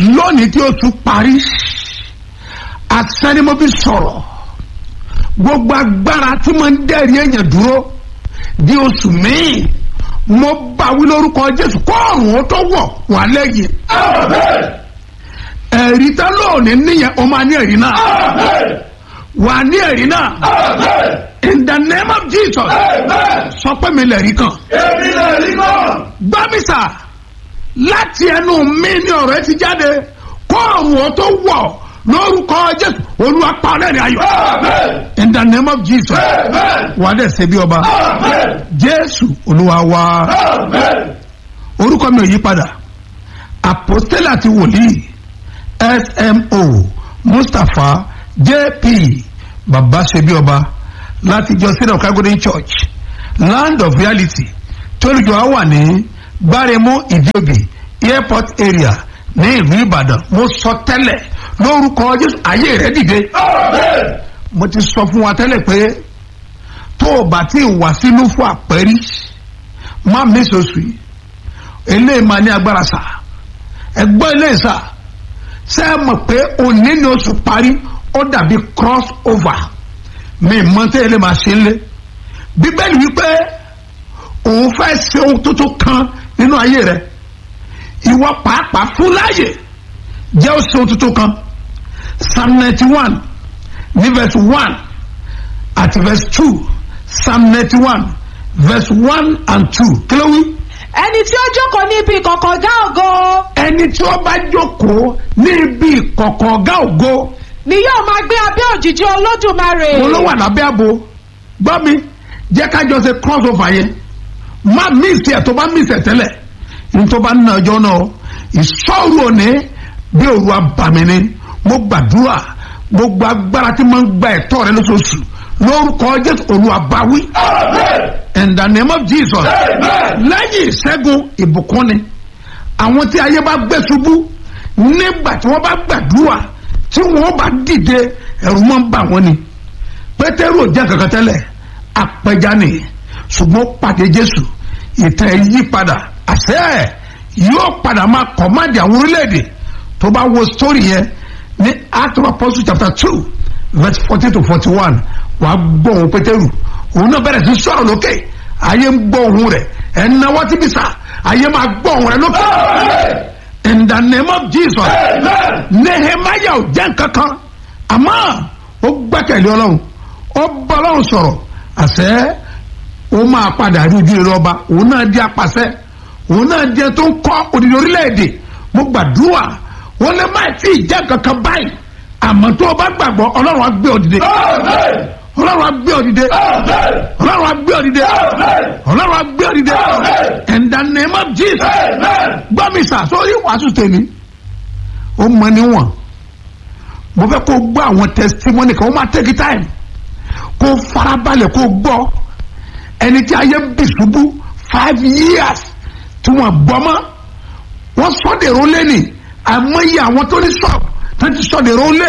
lónìí tí oṣù parí asẹ́nimọ́bí sọ̀rọ̀ gbogbo agbára tí mo ń dẹ́rìí èèyàn dúró di oṣù míì mo bá wí lórúkọ jésù kọ́ọ̀rùn ó tó wọ̀ wà lẹ́yìn ẹ̀rí tá lónìí níyẹn o máa ní ẹ̀rí náà wà ní ẹ̀rí náà in the name of jesus sọ pé mi lẹ̀rí kan gbámísà láti ẹnu mi ní ọ̀rọ̀ ẹ ti jáde kọ́ọ̀rùn ó tó wọ̀ lórúkọ jésù olúwa pa ọlẹ́rìn ayọ̀ in the name of jesus wà á dẹ̀ ṣe bí ọba jésù olúwa wa orúkọ mi ò yí padà àpòstélà àti wòlíì smo mustapha jp baba ṣe bí ọba láti jọ sílẹ̀ ọ̀kágódé church land of reality tólùjọ á wà ní gbáremú ìdíòbí airport area ní ìlú ìbàdàn mo sọ tẹ́lẹ̀ lórúkọ jésù ayé rẹ dìde mo ti sọ fún wa tẹ́lẹ̀ pé tó o bá ti wà sínú fún àpẹrí má mẹ́sọ̀sù yìí eléyìí máa ní agbára sà ẹgbọ́n eléyìí sà ṣé ẹ mọ̀ pé òní ni oṣù parí ó dàbí cross over mi mọ tẹ́ ẹ lè máa ṣe ń lé bíbélì wípé òun fẹ́ ṣe ohun tuntun kan nínú ayé rẹ ìwọ pàápàá fún láàyè jẹ́ ó ṣe ohun tuntun kan psalm ninety one ní verse one àti verse two psalm ninety one verse one and two kí ló wí. ẹni tí ó jókòó ní ibi ìkọ̀kọ̀ ọ̀gá ògo ẹni tí ó bá jókòó ní ibi ìkọ̀kọ̀ ọ̀gá ògo ni yóò máa gbé abẹ́ òjìji olódùmarè. mo ló wà lábẹ́ àbò gbọ́ mi jẹ́ ká jọ ṣe cross over yẹn má miss ẹ̀ tó bá miss ẹ̀ tẹ́lẹ̀ ní tó bá ń ná ọjọ́ náà ìṣòro òní bí òru abàmì ni mo gbàdúrà gbogbo agbára tí mo ń gba ẹ̀tọ́ rẹ lóṣooṣù lórúkọ jésù olúwa báwí in the name of jesus lẹ́yìn ìṣẹ́gun ìbùkún ni àwọn tí ayé bá gbé ṣubú nígbà tí wọ́n bá gbàdúrà tí wọ́n bá dìde ẹ̀rù máa ń bà wọ́n ni pétérù ò jẹ́ kankan tẹ́lẹ̀ apẹja ni ṣùgbọ́n ó pàdé jésù ìtàn ẹ̀ yí padà àṣẹ ẹ̀ yóò padà máa kọ̀máàdì àwọn orílẹ̀-èdè tó bá wo sítórì yẹn ní act of apostles chapter two verse fourteen to forty one wà á gbọ́ òun pétérù òun náà bẹ̀rẹ̀ sí sọ̀rọ̀ lókè ayé ń gbọ́ òun rẹ̀ ẹ̀ ń náwó tí bìsà ayé máa gbọ́ òun rẹ̀ lókè in the name of jesus nehemiah ò jẹ́ nkankan àmọ́ ó gbẹ́kẹ̀lé ọlọ́run ó bá ọlọ́run sọ̀rọ̀ àṣẹ ó máa padà rí ojú rere ọba òun náà di apàṣẹ òun náà di ẹni tó ń kọ́ òdìdí orílẹ̀-èdè mo gbàdúrà wọn lè má tí ì jẹ́ kankan báyìí àmọ́ tó o bá gbàgbọ́ ọlọ́run á gbé ọ dìde ọlọ́run á gbé ọ dìde ọlọ́run á gbé ọ dìde ọlọ́run á gbé ọ dìde in the name of jesus gbọ́ mi sà sórí wàásù tèmi ó mọ níwọ̀n mo fẹ́ kó gbọ́ àwọn testimony kan ó máa take time kó farabalẹ̀ kó gbọ́ ẹni tí ayé bì ṣubú five years tí wọ́n gbọ́ mọ́ wọ́n sọ́dẹ̀rọ̀ lẹ́nì àmọ́yé àwọn tó ní ṣọ́ọ̀bù tó ti sọ́dẹ̀rọ̀ lé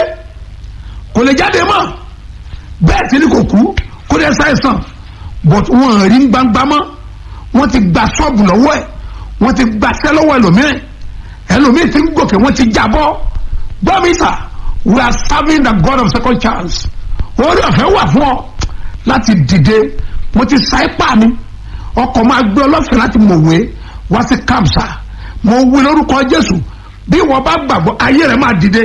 kò lè jáde mọ́ bẹ́ẹ̀ tí ni kò kú kó lè ṣàìsàn but wọ́n rí gbangba mọ́ wọ́n ti gba ṣọ́ọ̀bù lọ́wọ́ ẹ̀ wọ́n ti gbaṣẹ́ lọ́wọ́ ẹlòmíràn ẹlòmíràn ti ń gòkè wọ́n ti jábọ́ gbọ́mísà we are serving the God of second chance orí ọ̀fẹ́ wà fún ọ láti dìde mo ti sa ipá mi ọkọ̀ máa gbé ọlọ́fẹ́ láti mọ̀wé wá sí kamsa mo wí lórúkọ Jésù bí wọ́n bá gbàgbọ́ ayé rẹ̀ máa dìde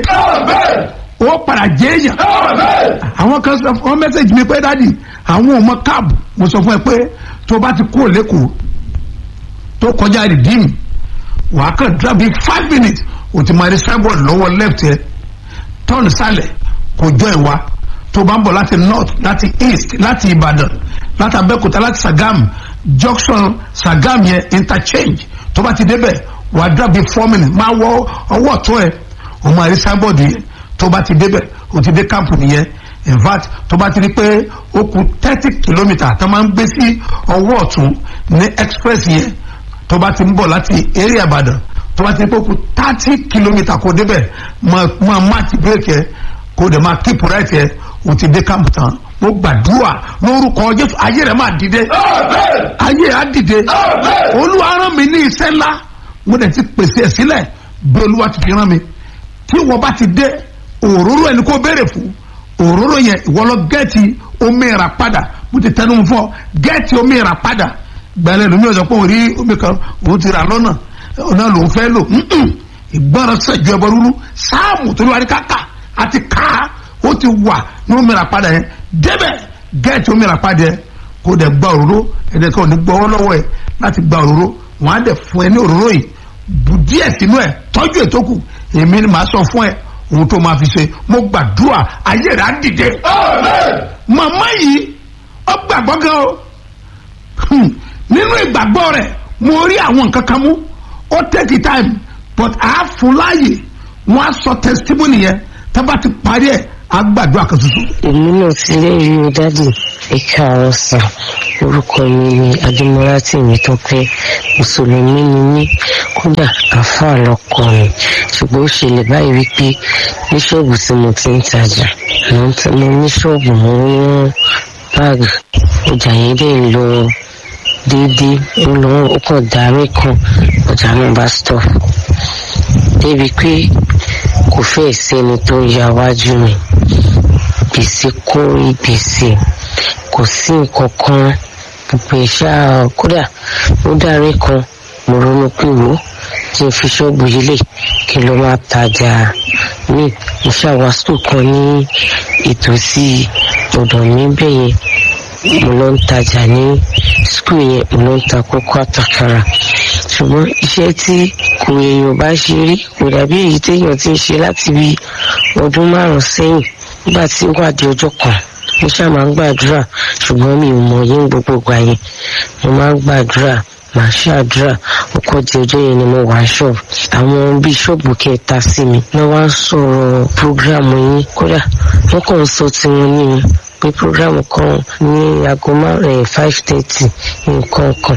ó padà jẹ́ èèyàn àwọn kan sọ fún mẹ́sẹ̀gì mi pé dádì àwọn ò mọ káàbù mo sọ fún ẹ pé tó bá ti kúrò lẹ́kọ̀ọ́ tó kọjá rìdíìmù wàá kàn dúrà bíi five minutes o ti máa rí signboard lọ́wọ́ left yẹ turn sálẹ̀ kò jọ ẹ̀ wá tó bá ń bọ̀ láti north láti east láti ìbàdàn láti abẹ́òkúta láti sagam junction sagam yẹn interchange tó bá ti débẹ̀ wàá dúrà bíi four minutes máa wọ ọwọ́ ọ̀tún ẹ̀ o máa rí signboard yẹn tó bá ti débẹ̀ o ti dé camp nìyẹn in fact tó bá ti rí pé ó kù thirty kilometre tó máa ń gbé sí ọwọ́ ọ̀tún ní express yẹn tó bá ti ń bọ̀ láti area ìbàdàn tó bá ti rí pé ó kù thirty kilometre kó débẹ̀ máa máàkì bírèkì ẹ kó dẹ̀ máa keep right ẹ o ti dé camp tán mo gbàdúrà lórúkọ jésù ayé rẹ máa dìde ayé rẹ á dìde olúwa rán mi ní iṣẹ́ ńlá mo dẹ̀ ti pèsè ẹ̀ sílẹ̀ bí olúwa ti fi rán mi tí wọ́n bá ti dé òróró ẹni kó béèrè fún òróró yẹn ìwọ lọ gẹ́ẹ̀tì omi ìrà padà mo ti tẹnu fún ọ gẹ́ẹ̀tì omi ìrà padà gbẹ́lẹ́ lómi ọ̀sán pé òun rí omi kan òun ti rà lọ́nà ọ̀nà lòun fẹ́ lò ìgbọ́ràn sẹ́jú ẹbọ rúrú sáàmù tó ní wàá ní káka àti ká ó ti wà ní omi ìrà padà yẹn débẹ̀ gẹ́ẹ̀tì omi ìrà padà yẹn kó dẹ̀ gba òróró ẹ̀dẹ̀ kan ò ní gbọ́wọ́ lọ́wọ́ ẹ̀ láti gba òróró wọ́n á dẹ̀ fún ẹ ní òróró yìí bù díẹ̀ sínú ẹ̀ tọ́jú ètò kù èmi ni màá sọ fún ẹ ohun tó máa fi ṣe mo gbàdúrà ayé rẹ̀ á dìde. màmá yìí ó gbàgbọ́ gan o nínú ìgbàgbọ́ rẹ̀ mo rí àwọn nǹkan kan mú ó take time but a fún láàyè wọ́n á sọ testimony yẹn tá bá ti parí ẹ̀ á gbàdúrà kan tuntun. èmi náà ti lérí o dádì ìka àwọn sàn orúkọ mi ni adémọlá tèmi tó pé mùsùlùmí ni mí kódà àáfàá lọkọ mi ṣùgbọ́n ó ṣẹlẹ̀ báyìí wípé ní ṣọ́ọ̀bù tí mo ti ń tajà mo ní ṣọ́ọ̀bù mo ń rán báàgì ọjà yẹn dẹ̀ ń lọ déédéé ó lọ ó kàn darí kan ọjà náà bá stop débi pé kò fẹ́ẹ̀ sẹ́ni tó ń ya wájú mi gbèsè kórí gbèsè kò sí nǹkan kan gbogbo ìṣá kódà ó dárí kan mo ronú pé wò ó tí n fi ṣọ́ọ̀bù yìí lè kí ló máa tajà ní mo ṣàwásù kan ní ìtòsí ọ̀dọ̀ mi bẹ́ẹ̀ yẹn mo lọ ń tajà ní skul yẹn mo lọ ń ta kókó àtàkàrà ṣùgbọ́n iṣẹ́ tí kò èèyàn bá ṣe rí kò dàbí èyí téèyàn ti ń ṣe láti bí ọdún márùn-ún sẹ́yìn nígbà tí ó wà di ọjọ́ kan mo ṣáà máa ń gbàdúrà ṣùgbọ́n mi ò mọ̀ yín gbogbo ìgbà yẹn mo máa ń gbàdúrà màá ṣàdúrà ọkọ̀ di ọjọ́ yẹn ni mo wà ṣọ́ọ̀bù àwọn bíṣọ́ọ̀bù kẹta sí mi wọ́n wá ń sọ̀rọ̀ prógráàmù yín kódà wọ́n kàn ń sọ tiwọn ní mi pé prógráàmù kan ní aago márùn-ún five thirty nǹkan kan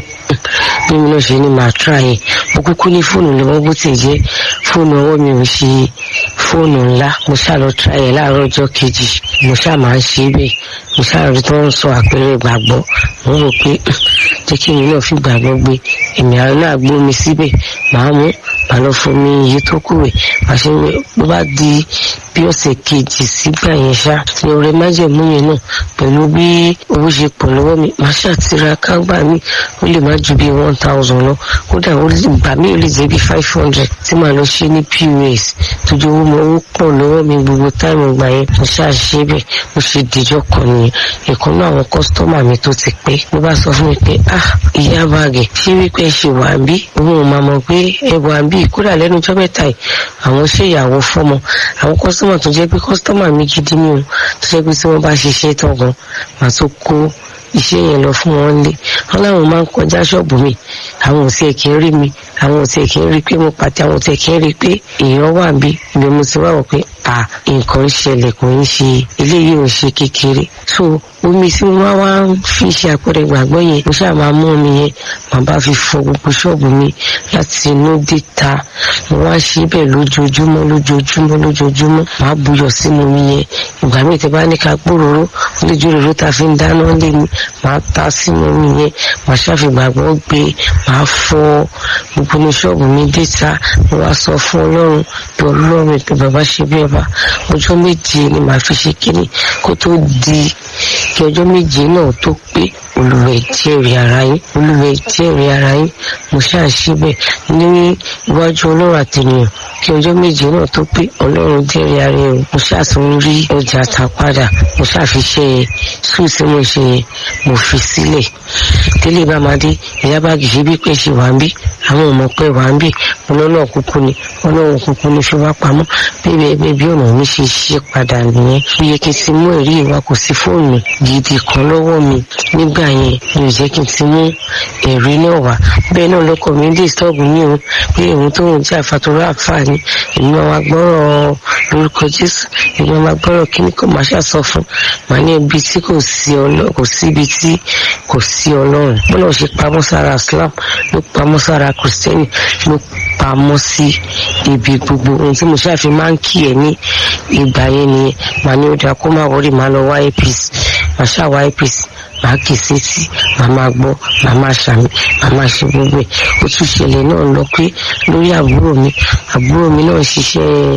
bí mi náà ṣe ni màá tra yẹn mo kúkú ní fóònù lọ́wọ́ bó ti jẹ́ fóònù ọwọ́ mi ò ṣe fóònù ńlá mo ṣáà lọ tra yẹn láàárọ̀ ọjọ́ kejì mo ṣáà máa ń ṣe bẹ́ẹ̀ mo ṣáà rí tó ń sọ àpẹẹrẹ ìgbàgbọ́ mo rò pé jẹ́ kí èmi náà fi gbàgbọ́ gbé èmi àwọn náà gbómi síbẹ̀ màá mú màá lọ fún mi iye tó kù rẹ̀ màá ṣe wẹ̀ bó bá di bí ọ̀sẹ̀ kejì sígbà yẹn ṣá ní ọ̀rẹ́ májẹ̀mú yẹn náà pẹ̀lú bí owó ṣe pọ̀ lọ́wọ́ mi màá ṣàtìraka gbà mí ó lè má ju bí one thousand lọ kódà ó lè gbà mí ó lè jẹ́ bí five hundred tí màá lọ ṣe ní pos tójú owó mi owó pọ̀ lọ́wọ́ mi gbogbo táìmù gbà yẹn mo ṣáà ṣe bẹ́ẹ̀ mo ṣe dìjọ́ kan nìyẹn ìkan náà àwọn kọ́sítọ́mà mi tó ti pé ló bá sọ fún mi pé ah ìyá bàgẹ̀ ṣé wípé ṣe wà ń bí òun ò máa mọ̀ pé ẹ wà ń bí kódà lẹ́nu ọjọ́ mẹ́ta yìí àwọn ṣe ìyàwó fọ́mọ àwọn kọ́sítọ́mà tó jẹ́ pé kọ́sítọ́mà mi gidi ni o tó jẹ́ pé tí wọ́n bá ṣiṣẹ́ tán gan màá tó kó iṣẹ́ yẹn lọ fún wọn lé wọn láwọn máa ń kọjá ṣọ́ọ̀bù mi àwọn ò tiẹ̀ kí ń rí mi àwọn ò tiẹ̀ kí ń rí pé mo pàtẹ àwọn ò tiẹ̀ kí ń rí pé èèyàn wà bí ibi mo ti wá wọ̀ pé à nǹkan ń ṣẹlẹ̀ kò ń ṣe eléyìí ò ń ṣe kékeré so omi tí mo máa wá ń fi ṣe àpẹẹrẹ ìgbàgbọ́ yẹn mo ṣáà máa mú omi yẹn màá bá fi fọ gbogbo ṣọ́ọ̀bù mi láti inú déta mo wá ṣe bẹ́ẹ̀ lójoojúmọ́ lójoojúmọ́ lójoojúmọ́ màá buyọ̀ sínú omi yẹn ìgbà míì tẹ́ bá ní ká gbòòrò lójú òróró tá a fi ń dáná lé mi màá ta sínú omi yẹn màá ṣàfìgbàgbọ́ gbé màá fọ gbogbo ní ṣọ́ọ̀bù mi déta mo wá sọ fún ọlọ́run pé ọlọ́run pé bàbá ṣe bí ọba ọjọ́ méje ni màá fi ṣe kíni kó tó di kí ọjọ́ méje náà tó pé olùwẹ̀ jẹ́rìí ara yín olùwẹ̀ jẹ́rìí ara yín mo ṣáà ṣe bẹ́ẹ̀ ní iwájú ọlọ́run àtẹnìyàn kí ọjọ́ méje náà tó pé ọlọ́run jẹ́rìí ara yín mo ṣáà tún rí ọjà ta padà mo ṣáà fi ṣe yẹn sùn tí mo ṣe yẹn mo fi sílẹ̀ délé bá máa dé ìyá báàgì ṣe bí pé ṣe wà ń bí àwọn ọmọ pé wà ń bí ọlọ́nà kúkú ni ọlọ́run kúkú ni fi wá pamọ́ bíbí ẹgbẹ́ bí ọ̀nà mi ṣe ṣe padà nìyẹn ó yẹ kí n ti mú ẹ̀rí ìwà kò sí fóònù gidi kan lọ́wọ́ mi nígbà yẹn mi ò jẹ́ kí n ti mú ẹ̀rí náà wá bẹ́ẹ̀ náà lọ́kọ̀ mi dé sọ́ọ̀bù ní o pé òun tó ń jẹ́ àfàtúrà àǹfààní ìmọ̀ wa gbọ́rọ̀ lórúkọ jésù ìmọ̀ wa gbọ́rọ̀ kí ni kò máa ṣàṣọ fún màá ní ibi tí kò sí ọlọ́run kò sí ibi tí kò sí ọlọ́run bọ́lá ṣe pamọ́ sára islam ló pamọ́ sára kìrìsìtẹ́nì ló pamọ́ sí ibi gbogbo ohun tí mo ṣàfi máa ń kí ẹ ní ìgbà yẹn nìyẹn màá ní ó dáa kó má wọrí màá lọ wá apc màá ṣàwá apc màá kì í sétí màá máa gbọ́ màá máa ṣàmì màá máa ṣe gbogbo ẹ̀ ó tún ṣẹlẹ̀ náà lọ pé lórí àbúrò mi àbúrò mi náà ṣiṣẹ́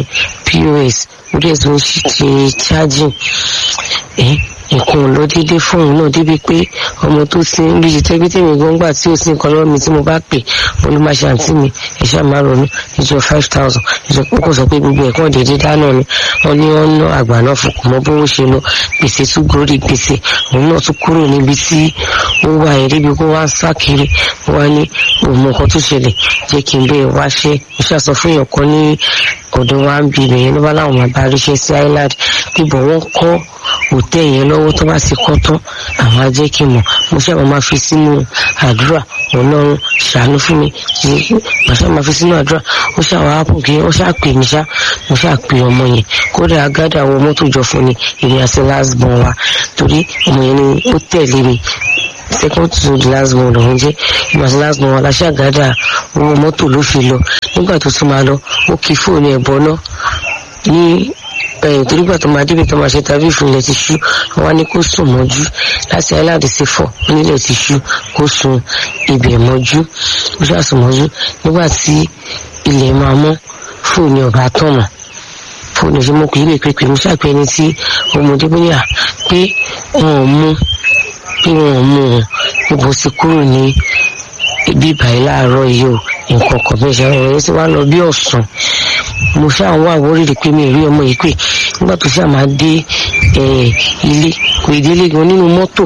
pos ó dẹ̀ tún ṣe charging ẹ̀ nǹkan ò lọ déédéé fóun náà débi pé ọmọ tó ti ń bí tẹ́gbẹ́ tèmi gan gbà tí ó sì ń kọ́ lọ́wọ́ mi tí mo bá pè mo ló máa ṣe àǹtí mi ẹ̀ṣẹ́ máa ronú ìjọ five thousand ìjọ kókò sọ pé gbogbo ẹ̀kọ́ déédéé dáná ni wọ́n ní wọ́n ná àgbà náà fún kò mọ bówó ṣe lọ gbèsè tún gorí gbèsè òun náà tún kúrò níbi tí ó wà yẹn débi kó wá ń sá kiri wá ní òun mọ nǹkan tó ṣẹlẹ̀ jẹ́ kí n bẹ́ẹ̀ wá ṣe mo ṣàṣọ fún èèyàn kan ní ọ̀dọ̀ wa ń bi ibẹ̀ yẹn ló bá láwọn máa bá ríṣẹ́ sí island bíbọ̀ wọ́n kọ́ òtẹ́ yẹn lọ́wọ́ tó bá ti kọ́ tán àwọn á jẹ́ kí n mọ̀ mo ṣáà máa fi sínú àdúrà ọlọ́run ṣàánú fún mi màṣá máa fi sínú àdúrà ó ṣáà wá pò kí ó ṣáà pè mí ṣá mo ṣáà pè ọmọ yẹn kódà agádà wọ mọ́tò jọ fún ni èmi àti last born wa torí ọmọ yẹn ni ó tẹ̀lé mi second to the last born lòun jẹ́ èmi àti last born wa la ṣàgádà owó mọ́tò ló fi lọ nígbà tó tún máa lọ ó kí fóònù ẹ̀ bọ́ náà ní ẹyìn torí gbà tó máa débi tó máa ṣe tàbí ìfúnlẹ̀ ti ṣú wọn ní kó sùn mọ́jú láti aláàdì sí fọ̀ nílẹ̀ ti ṣú kó sùn ibẹ̀ mọ́jú kó ṣàsùn mọ́jú nígbà tí ilẹ̀ máa mọ́ fóònù ọ̀bá tọ̀nà fóònù ṣe mọ́ kò yí lè pépè mo ṣàpẹ́ ẹni tí ọmọdé bóyá pé wọn ò mú pé wọn ò mú wọn níbo ti kúrò ní ibi ìbàyí láàárọ̀ yìí o nǹkan kan bẹ́ẹ̀ ṣe àwọn ọ̀rẹ́ tí wàá lọ bí ọ̀sán mo ṣáà ń wá àwórìrì pé mi ò rí ọmọ yìí pé nígbà tó ṣáà máa dé ilé kò ì délé gan nínú mọ́tò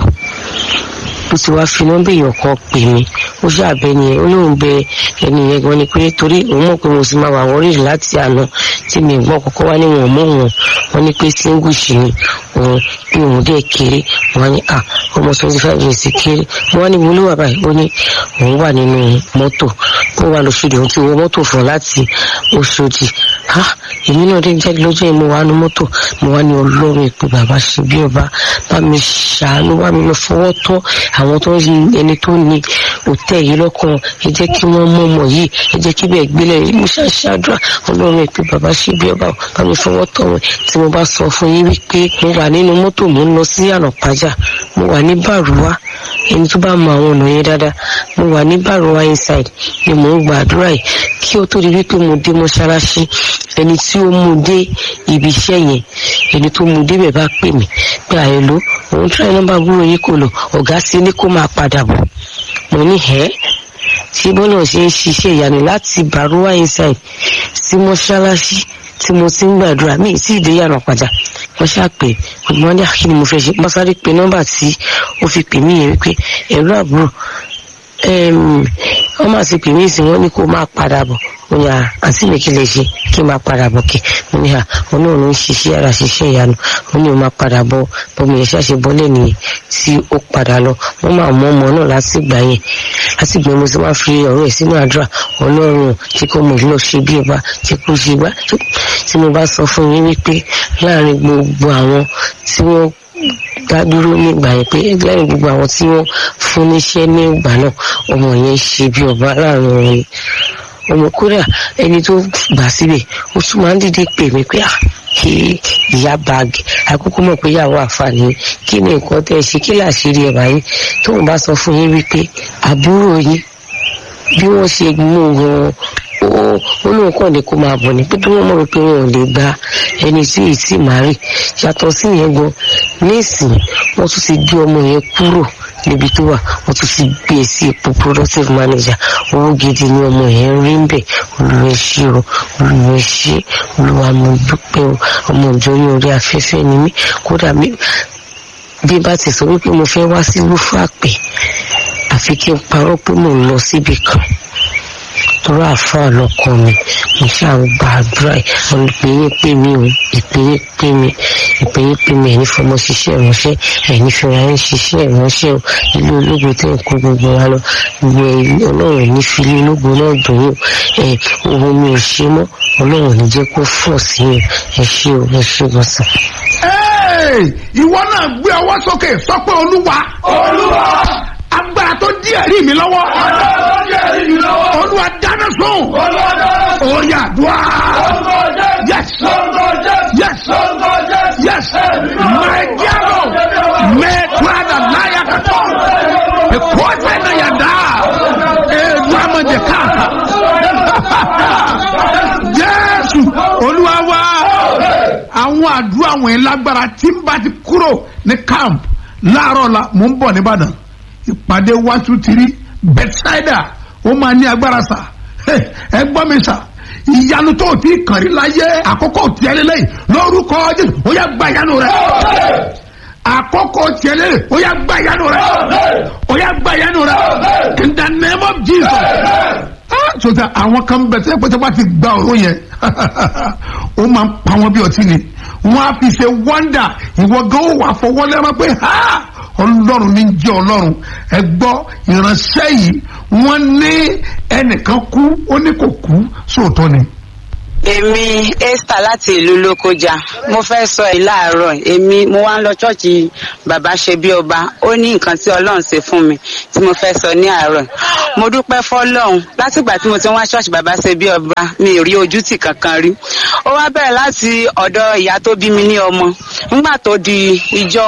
ó ti wá fi nọ́mbà èèyàn kan pè mí ó ṣàbẹ ni ó lóun bẹ ẹni yẹn gan ni pé torí òun mọ̀ pé mo sì máa wà àwórìrì láti àná tí mi gbọ́ kọ́kọ́ wá ní wọn mọ́ wọn wọn ní pé singush ni òun pé òun dẹ̀ kéré wọn ní à ọmọ twenty five years kéré wọn ní mo ló wà báyìí ó ní òun wà nínú mọ́tò ó wà lóṣòdì òun ti wọ mọ́tò fún láti Òṣòdì ha èmi náà dé jáde lọ́jọ́ yìí mo wà ní mọ́tò mo wà ní ọlọ́run ìpè bàbá ṣe bí ọba bá mi ṣàánú wá mi lọ fọwọ́ tọ́ àwọn tó ń yin ẹni tó ní òtẹ́ yìí lọ́kàn ẹ jẹ́ kí wọ́n mọ̀ mọ̀ yìí ẹ jẹ́ kí bẹ́ẹ̀ gbélé mo ṣàṣàdúrà ọlọ́run ìpè bàbá ṣe bí ọba bá mi fọwọ́ tọ́ wọn tí mo bá sọ fún yín wípé mo wà nínú mọ́tò mo ń lọ sí ànàpájà mo wà ní bàrúwá ẹni tó bá mọ àwọn ọ̀nà yẹn dáadáa mo wà ní bàrúwá inside ni mò ń gbàdúrà yìí kí ó tó di wípé mo dé mọ́ṣáláṣí ẹni tí ó mú dé ibi iṣẹ́ yẹn ẹni tó mú débẹ̀ bá pè mí pé àyẹ̀ló òun tí wọ́n nọ́mbà gbúrò yìí kò lọ ọ̀gá sí ní kó máa padà bọ̀ mo ní ẹ́ tí bọ́lá ṣe ń ṣiṣẹ́ ìyanu láti bàrúwá inside sí mọ́ṣáláṣí tí mo ti ń gbàdúrà mí tí ìdè yàrá padà wọ́n ṣàpè ọgbọ́n ní àkíní mo fẹ́ ṣe mọ́sáré pé nọ́mbà tí ó fi pè mí yẹn wípé ẹ̀rọ àbúrò wọ́n máa ti pè mí sí wọ́n ní kó máa padà bọ̀ mo ní àǹtí mi kí lè ṣe kí n máa padà bọ̀ kí mo ní à òun náà ló ń ṣiṣẹ́ ara ṣiṣẹ́ ìyanu ó ní o máa padà bọ̀ bọ́mi yẹn ṣàṣe bọ́lẹ̀ nìyẹn tí ó padà lọ wọ́n máa mú ọmọ náà láti gbà yẹn láti gbà mo sì máa fi ọ̀rọ̀ ẹ̀ sínú àdúrà ọlọ́run tí kò mọ̀ lọ ṣe bí ọba tí kò ṣe gbá tí mo bá sọ fún yín wípé láàrin gbogbo àwọn tí wọ́n dá dúró nígbà yẹn pé lẹ́yìn gbogbo àwọn tí wọ́n fún níṣẹ́ ní ìgbà náà ọmọ yẹn ṣe bí ọba láàrin wọn ni ọmọ kódà ẹni tó gbà síbẹ̀ ó tún máa ń dìde pè mí pé kí ìyá báàgì àkókò mọ̀ pé ìyàwó àǹfààní kí ni nǹkan tẹ́ ẹ ṣe kí làṣírí ẹ̀ báyìí tóun bá sọ fún yín wípé àbúrò yín bí wọ́n ṣe mú wọn ó lóun kàn ní kó máa bọ̀ ní pé bí wọ́n mọ̀ wípé wọn ò lè gba ẹni tí ì tí màá rì yàtọ̀ sí yẹn gan nísìnyí wọ́n tún ti gbé ọmọ yẹn kúrò níbi tó wà wọ́n tún ti gbé e sí ipò productive manager owó gidi ni ọmọ yẹn rí ń bẹ̀ olùwẹ̀ ṣe o olùwẹ̀ ṣe olùwà mo dúpẹ́ o ọmọ ìjọ yín orí afẹ́fẹ́ ni mí kódà bí bá ti sọ wípé mo fẹ́ wá sí lúfàpẹ́ àfi kí n parọ́ pé mò ń lọ síbi kan torí àfáà lọkọ mi mo ṣáà ń gba àdúrà ìpínyín pé mi ò ìpínyín pé mi ìpínyín pé mi ẹni fọmọ ṣiṣẹ́ ìránṣẹ́ ẹni fúnra ń ṣiṣẹ́ ìránṣẹ́ o ilé ológun tẹ̀ ń kó gbogbo wa lọ gbogbo ọlọ́run ní fili ológun náà dùn yín ẹ ohun mi ò ṣe mọ́ ọlọ́run ní jẹ́ kó fọ̀ sí yín ẹ ṣé o ẹ ṣé gbọ̀nsán. ìwọ náà gbé ọwọ́ sókè sọ pé olúwa olúwa agbára tó dí ẹ̀rí mi lọ́wọ́ agbára tó dí ẹ̀rí mi lọ́wọ́ olúwa dáná sùn olúwa dáná sùn ó yá dùá lórúkọ jésù yes lórúkọ jésù yes lórúkọ jésù yes mẹjẹrò mẹtuada láyà kàtó ekóòtù ẹ̀nà yàda edu amadi káàkà jésù olúwa wá. àwọn àdúrà wọ̀nyí lágbára tí n bá ti kúrò ní camp láàárọ̀ la mò ń bọ̀ nìbàdàn ìpàdé one two three bethsaida ó máa ní agbára sà ẹ gbọ́ mi sà ìyanu tó o ti kàn rí láyé àkókò tiẹ̀ lélẹ́yìn lórúkọ jésù ó yá gba ìyanu rẹ àkókò tiẹ̀ lélẹ́yìn ó yá gba ìyanu rẹ ó yá gba ìyanu rẹ in the name of jesus sọta àwọn kan bẹ tẹ pẹtẹ bá ti gba ọ̀rọ̀ yẹn ó máa ń pa wọn bí ọtí ni wọn á fi ṣe wọ́ndà ìwọ gan ó wà fọwọ́ lẹ́rọ pé ha ọlọ́run ní jẹ́ ọlọ́run ẹ gbọ́ ìránṣẹ́ yìí wọ́n ní ẹnìkan kú ó ní kò kú sóòótọ́ ni. èmi esther láti ìlú lókojá mo fẹ́ sọ ẹ̀ láàárọ̀ èmi mo wá ń lọ ṣọ́ọ̀ṣì bàbá ṣe bí ọba ó ní nǹkan tí ọlọ́run ṣe fún mi tí mo fẹ́ sọ ní àárọ̀ mo dúpẹ́ fọlọ́run látìgbà tí mo ti ń wá ṣọ́ọ̀ṣì bàbá ṣe bí ọba mi ò rí ojútì kankan rí ó wá bẹ̀rẹ̀ láti ọ̀dọ̀ ìyá tó bí mi ní ọmọ nígbà tó di ìjọ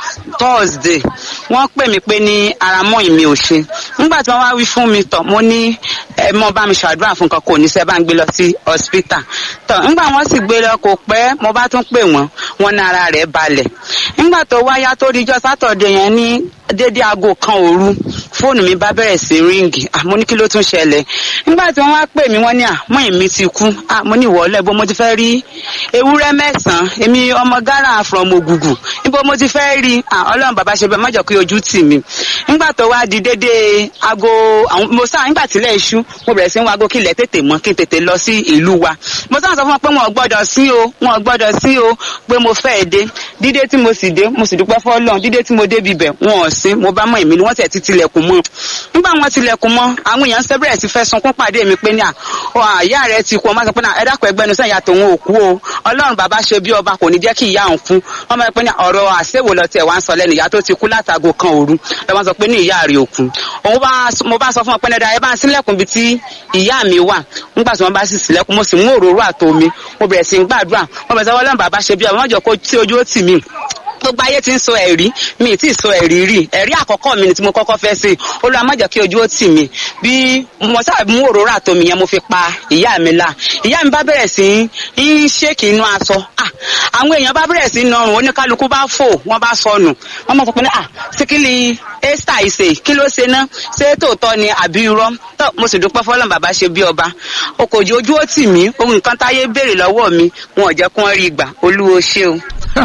thursday wọ́n pè mí pé ní ara mọ́ ìmí ò ṣe nígbà tí wọ́n wá wí fún mi tọ̀ mo ní ẹ mọ bá mi ṣàdúrà fún nǹkan kò ní sẹ́ bá ń gbé lọ sí hospital tọ̀ nígbà wọ́n sì gbé lọ kò pẹ́ mo bá tún pè wọ́n wọ́n ní ara rẹ̀ balẹ̀ nígbà tó wáyá tó di ìjọ sátọ̀dẹ̀ yẹn ní dédé aago kan òru fóònù mi bá bẹ̀rẹ̀ sí ríǹgì àmọ́ ní kí ló tún ṣẹlẹ̀ nígbà tí wọ́n wá pè mí wọ́n ní àmọ́ èmi ti kú àmọ́ ní ìwọ́lẹ̀ bó mo ti fẹ́ rí ewúrẹ́ mẹ́sàn-án èmi ọmọ ghana from ògùgù níbo mo ti fẹ́ rí ọlọ́run bàbá ṣe bẹ́ẹ̀ mọ́jọ́ pé ojú tì mí nígbà tó wá di dédé aago mo sáà nígbà tílẹ̀ iṣu mo bẹ̀rẹ̀ sí ń wago kílẹ̀ tètè mọ́ kí n tètè lọ sí ìlú wa mo sáà sọ fún wọn pé wọn ò gbọ́dọ̀ sí o wọn ò gbọ́dọ̀ sí o pé mo fẹ́ dé dídé tí mo sì dé mo sì dúpẹ́ fọ́lọ́run dídé tí mo dé bibẹ̀ wọn ò sí mo bá mọ èmi ni wọ́n tẹ̀ ti tilẹ̀kùn mọ́ nígbà wọn tilẹ̀kùn mọ́ àwọn èèyàn ṣẹ́ bẹ̀rẹ̀ sí fẹ́ sunkún pàdé mi pé ní à ọ àyà rẹ ti kú ọmọ sọ pé ẹ dákun ẹgbẹ́nu sẹ́yìn ìyá tòun ò kú o ọlọ́run bàbá ṣe bí ọba kò ní jẹ́ kí ìyá òun kú ọmọ ẹ pé ní ọ̀rọ̀ àṣewò lọ tiẹ̀ wá ń sọ lẹ́nu ìyá tó ti kú látago kan òru lọ́wọ́ sọ pé ní ìyá rẹ̀ ò kú òun bá mo bá sọ fún ọ pé ní ẹ bá ń sílẹ̀kùn bíi tí ìyá mi wà nígbà tí wọ́n bá sì sílẹ̀kùn mo sì mú òróró àtomi mo bẹ̀rẹ̀ sí ń gbàdúrà wọ́n bẹ̀rẹ̀ sọ ọlọ́run bàbá ṣe bí ọba wọ́n jọ kó tí ojú ó tì mí gbogbo ayé ti ń sọ ẹ̀rí mi ì tí ì sọ ẹ̀rí rí ẹ̀rí àkọ́kọ́ mi ni tí mo kọ́kọ́ fẹ́ ṣe olúwa má jẹ́ kí ojú ó tì mí bí mo sábà mú òróró àtomi yẹn mo fi pa ìyá mi la ìyá mi bá bẹ̀rẹ̀ sí í ṣéèkì inú aṣọ àwọn èèyàn bá bẹ̀rẹ̀ sí í nọrùn oníkálukú bá fò wọ́n bá sọnù wọ́n mọ̀ sọ pé ah síkìlì esther ìṣe kí ló ṣe ná ṣé tòótọ́ ni àbí irọ́ tó mo sì dúpẹ́ fọlọ́n bàbá ṣe bí ọba okòjì ojú ó tì mí ohun nǹkan táyé béèrè lọ́wọ́ mi wọn ò jẹ́ kí wọ́n rí ìgbà olúwo ṣé o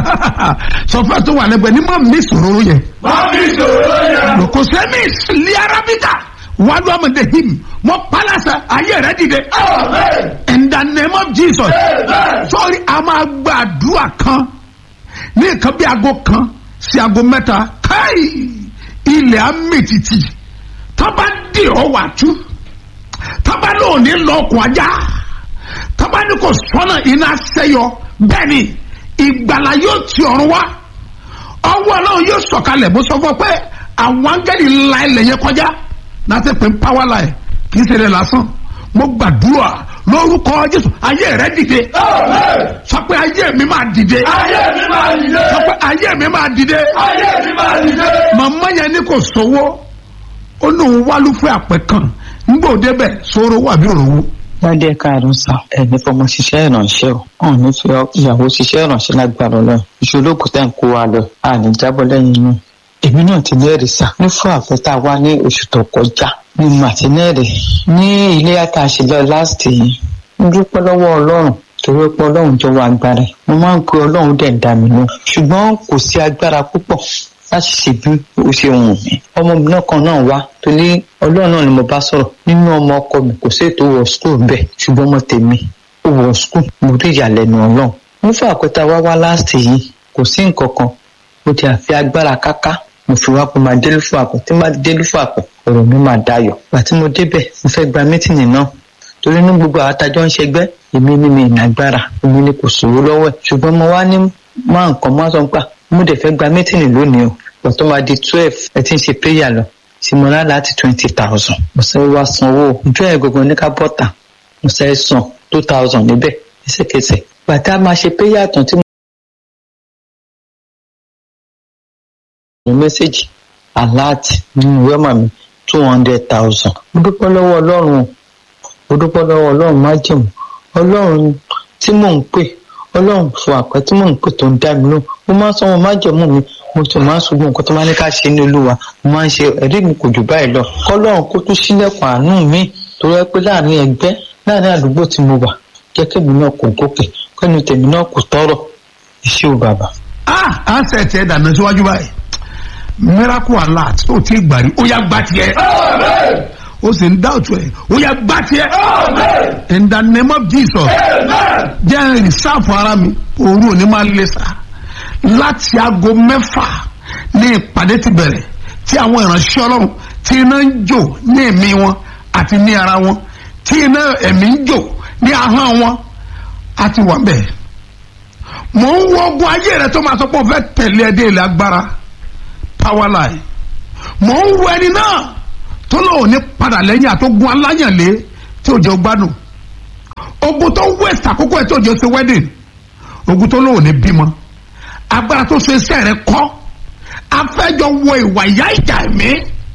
sọfẹ tó wà lẹ́gbẹ̀ẹ́ ní má mi sòrò yẹ. má mi sòrò yẹ. kò sẹ́mi ìsìlẹ̀ arábíkà wà ló àmọ̀dé him mọ pálásà ayé rẹ dìde. amen. in the name of jesus. amen. sọ́ọ́rí a máa gba àdúrà kan ní nǹkan bí aago kan sí aago mẹ́ta káì ilẹ̀ amẹ́tìtì tábà dì ọ́ wà tú tábà náà ní lọ́ọ̀kùn ajá tábà ní kò sọ́nà iná sẹ́yọ bẹ́ẹ̀ ni ìgbàlá yóò ti ọ̀run wá ọwọ́ ọlọ́run yóò sọ̀kalẹ̀ bó sọ fún ọ pé àwọn áńgẹ́lì la ilẹ̀ yẹn kọjá láti pè ń power line kì í ṣe rẹ̀ lásán mo gbàdúrà lórúkọ jésù ayé rẹ dìde amen. sọ pé ayé mi máa dìde ayé mi máa dìde. sọ pé ayé mi máa dìde ayé mi máa dìde. màmá yẹn ní kò sówó ó lóun wálú fún àpẹ kan nígbà òde bẹ sóró wà bí òrówó ládé káàdùn sàn ẹni fọmọ ṣiṣẹ́ ìrànṣẹ́ o ọ̀hún ní fi ìyàwó ṣiṣẹ́ ìrànṣẹ́ lágbára ọlọ́run ìṣolóògùn tẹ̀ ń kó wa lọ àní jábọ́ lẹ́yìn inú èmi náà ti lẹ́rìí sá ní fún àfẹ́tà wa ní oṣù tó kọjá ní màtínẹ́rì ní ilé àtàṣe lọ láti yìí ń dúpẹ́ lọ́wọ́ ọlọ́run torí pé ọlọ́run jọ wà agbára ẹ̀ mo máa ń pe ọlọ́run dẹ̀ ń dà mí lọ ṣùgbọ́n kò sí agbára púpọ̀ láti ṣe bí ó ṣe wù mí ọmọbìnrin kan náà wá torí ọlọ́run náà ni mo bá sọ̀rọ̀ nínú ọmọ ọkọ mi kò sí ètò wọ skul bẹ́ẹ̀ ṣùgbọ́n ọmọ tèmi ó wọ skul mo rí ìyàlẹ́nu ọlọ́run mo fún àpẹta wá wá láàsì yìí kò sí nǹkan kan mo ti àfi agbára káká mo fi wá pé máa délú fún àpò tí máa délú fún àpò ọ̀rọ̀ mi máa dayọ̀ gbà tí mo débẹ̀ mo fẹ́ gba mítìnì náà torí ní gbogbo àwọn atajọ́ ń ṣẹgbẹ́ èmi ní mi ìnagbára èmi ní kò sòwò lọ́wọ́ ẹ̀ ṣùgbọ́n mo wá ní máa nǹkan máa sọ pé mo dẹ̀ fẹ́ gba mítìnì lónìí o ìgbà tó máa di twelve ẹ ti ń ṣe prayer lọ tí mo rà láti twenty thousand mo sáré wá sanwó ìjọ ẹ̀ gbogbo ní ká bọ́tà mo sáré san two thousand níbẹ̀ ẹsẹ̀kẹsẹ̀ gbàtà máa ṣe prayer tán tí mo ní mẹ́sẹ̀gì alert nínú wẹ́mà mi two hundred thousand mo dúpẹ́ lọ́wọ́ ọlọ́run o mo dúpẹ́ lọ́wọ́ ọlọ́run májèmú ọlọ́run tí mò ń pè ọlọ́run fún àpẹ tí mò ń pè tó ń dá mi lóhùn mo máa ń sọ wọn má jẹ̀mú mi mo sì máa ń sọ gbogbo nǹkan tó máa ní ká ṣe ní olúwa mo máa ń ṣe ẹ̀rí mi kò jù báyìí lọ kọ́lọ́run kó tún sílẹ̀kùn àánú mi tó yẹ pé láàrin ẹgbẹ́ láàrin àdúgbò tí mo wà jẹ́ kébì náà kò gòkè kẹ́nu tèmi náà kò tọrọ iṣẹ́ ò bàbá. ah ansẹ̀ tiẹ̀ dànù síwájú báyìí miracle alert tó ti gbàrí ó yá gbà tiẹ̀ Amen. ó sì ń dáwọ̀tò ẹ̀ ó yá gbà tiẹ̀ Amen. in the name of jesus Amen. jẹ́ ìsáàfù ara mi òru òní máa lé sa láti aago mẹ́fà ní ìpàdé ti bẹ̀rẹ̀ tí àwọn ìránṣẹ́ ọlọ́run tí iná ń jò ní ẹ̀mí wọn àti ní ara wọn tí iná ẹ̀mí ń jò ní ahọ́n wọn á ti wà bẹ́ẹ̀. mò ń wọ ogun ayé rẹ tó máa sọ pé ó fẹ́ tẹ̀lé ẹdẹ ilẹ̀ agbára power line mò ń wọ ẹni náà tó lóun ní padà lẹ́yìn àtógun aláyànlé tí ò jẹ́ gbádùn ogun tó west àkókò ẹ̀ tó jẹ́ ṣe wedding ogun tó lóun ní bímọ agbára tó ṣe iṣẹ́ rẹ kọ́ afẹ́jọ wọ ìwà ìyá ìjà ẹ̀mí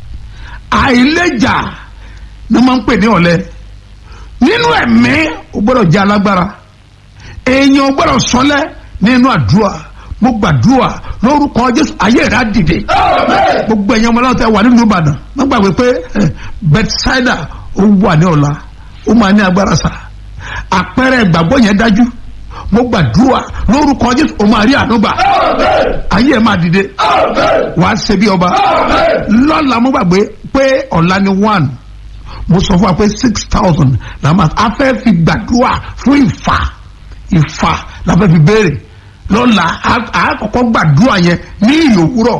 àìlèjà ni wọ́n máa ń pè ní ọ̀lẹ nínú ẹ̀mí o gbọ́dọ̀ jẹ́ alágbára èèyàn o gbọ́dọ̀ sọlẹ̀ nínú àdúrà mo gbàdúrà lórúkọ jésù ayé rẹ á dìde Amen. gbogbo ẹ̀yàn ọmọ aláwọ̀ tẹ wà nínú ìbàdàn má gbàgbé pé eh, bethsaida ó wà ní ọ̀la ó máa ní agbára sà àpẹẹrẹ ìgbàgbọ́ yẹn dájú mo gbàdúrà lórúkọ jésù ó máa rí ànúgbà Amen. ayé ẹ̀ máa dìde Amen. wàá ṣe bí ọba Amen. lọ́la mo gbàgbé pé ọ̀la ni one mo sọ fún wa pé six thousand la máa a fẹ́ fi gbàdúrà fún ìfà ìfà la fẹ́ fi béèrè lọ́la a a kọ́kọ́ gbàdúrà yẹn ní ìyòwúrọ̀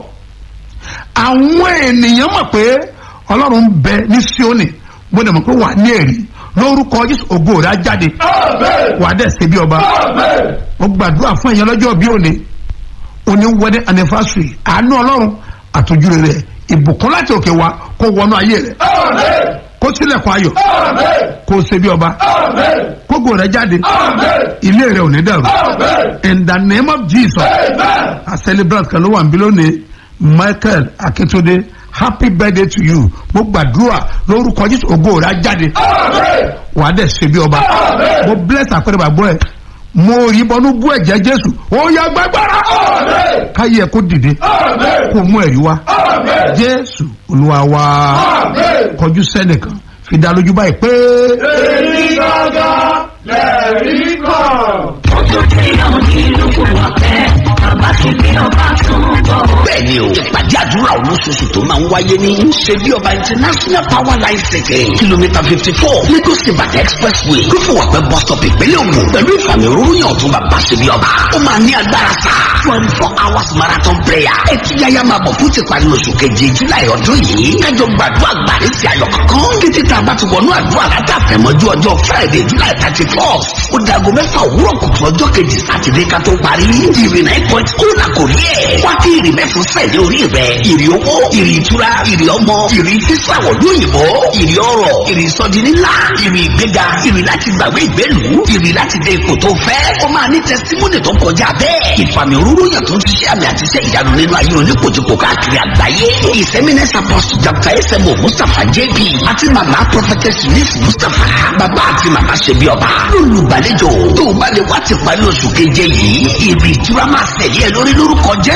àwọn ènìyàn mọ̀ pé ọlọ́run ń bẹ ní Síónì mo dẹ̀ mọ̀ pé wà ní èrì lórúkọ Jésù ògo rẹ̀ á jáde Amen. wà á dẹ̀ ṣe bí ọba Amen. mo gbàdúrà fún ẹ̀yàn lọ́jọ́ bí òní òní wedding anniversary àánú ọlọ́run àtòjúre rẹ̀ ìbùkún láti òkè wá kó wọnú ayé rẹ̀ Amen. kó tilẹ̀kùn ayọ̀ Amen. kó ṣe bí ọba Amen. kógo rẹ̀ jáde Amen. ilé rẹ̀ ò ní dàrú Amen. in the name of Jesus Amen. a celebrate kan ló wà níbí lónìí Michael Akintunde happy birthday to you mo gbàdúrà lórúkọ Jésù ògo rẹ̀ á jáde Amen. wàá dẹ̀ ṣe bí ọba Amen. mo bless àpẹẹrẹ bàgbọ́ ẹ mo rí bọnú bú ẹ̀jẹ̀ Jésù ó yá gbàgbára Amen. káyé ẹ kó dìde Amen. kó mú ẹ̀rí wá Amen. Jésù Olúwa wa Amen. kọjú sẹ́nìkan fi dá lójú báyìí pé Èmi gángan lẹ̀rí kan. bẹ́ẹ̀ni o ìpàdé àdúrà olóṣooṣù tó máa ń wáyé ní ṣebí ọba international power line city kìlómítà fifty four lagos ibadan expressway rúfùwàpẹ́ bus stop ìpínlẹ̀ ògùn pẹ̀lú ìfàmì òróró ọ̀tún bàbá ṣebí ọba ó máa ní agbára sá twenty four hours marathon prayer ẹtí yáyá máa bọ̀ fún tìparí oṣù keje july ọdún yìí kájọ gbàdúrà gbàdé sí ayọ̀ kankan títí tá a bá ti wọnú àdúrà látàfẹ́mọ́jú ọjọ́ friday july thirty four ó dago mẹ́fà òwúrọ̀ kùtù ọjọ́ kejì sátidé ká tó parí ìrì nine point ó là kò rí ẹ̀ wá kí ìrì mẹ́fún sẹ́ẹ̀dẹ̀ orí rẹ̀ ìrì owó ìrì ìtura ìrì ọmọ ìrì sísàwọ̀ lóyìnbó ìrì ọrọ̀ ìrì sọdi nílá ìrì ìgbéga ìrì láti gbàgbé ìgbélu ìrì láti dé ipò tó fẹ́ ó máa ní tẹsítímọ́nì tó kọjá bẹ́ẹ̀ ìfàmì òróró yàn tó ti ṣe àmì àti iṣẹ́ ìyanu nínú ayé oníkojúkò káàkiri àgbáyé ìsẹ́mínẹ́sì apostle dr esemo mustapha jp àti màmá prophetess miss mustapha bàbá àti màmá ṣebí ọba lólùgbàlejò tó o bá lè wá ti parí oṣù keje yìí ìrì ìtura máa tẹ̀lé ẹ lórí lórúkọ jẹ́